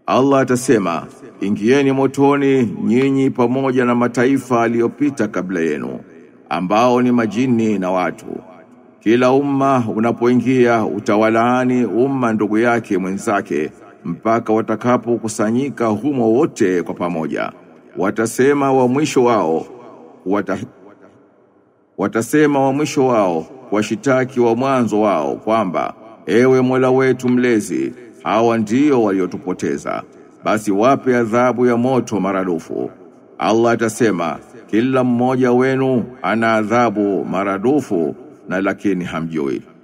Allah atasema ingieni motoni nyinyi pamoja na mataifa aliyopita kabla yenu ambao ni majini na watu kila umma unapoingia utawalaani umma ndugu yake mwenzake mpaka watakapokusanyika humo wote kwa pamoja watasema wa mwisho wao wata, watasema wa mwisho wao washitaki wa mwanzo wao kwamba ewe Mola wetu mlezi hawa ndio waliotupoteza basi wape adhabu ya moto maradufu Allah atasema kila mmoja wenu ana adhabu maradufu na lakini hamjui